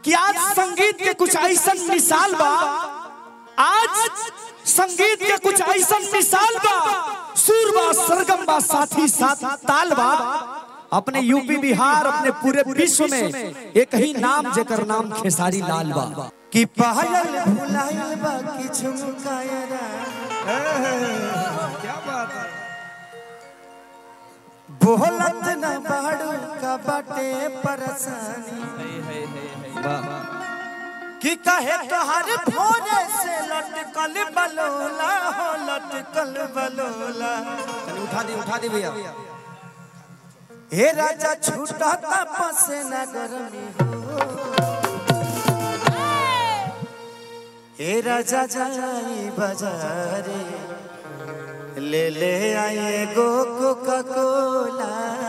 कि आज संगीत के कुछ ऐसा मिसाल बा आज संगीत के कुछ ऐसा मिसाल बा सुर बा सरगम बा साथी साथ ताल बा अपने यूपी बिहार अपने पूरे विश्व में एक ही नाम जेकर नाम खेसारी लाल बा कि पायल भुलाइल बा कि झुमकायरा क्या बात है बोलत न बाड़ू का बाटे परेशानी कि कहे तोहर भोरे से लटकल बलोला हो लटकल बलोला चलिए उठा दी उठा दी भैया हे राजा छूटा पसे न गरमी हो हे राजा जाई बाजारे ले ले आए गो कोका कोला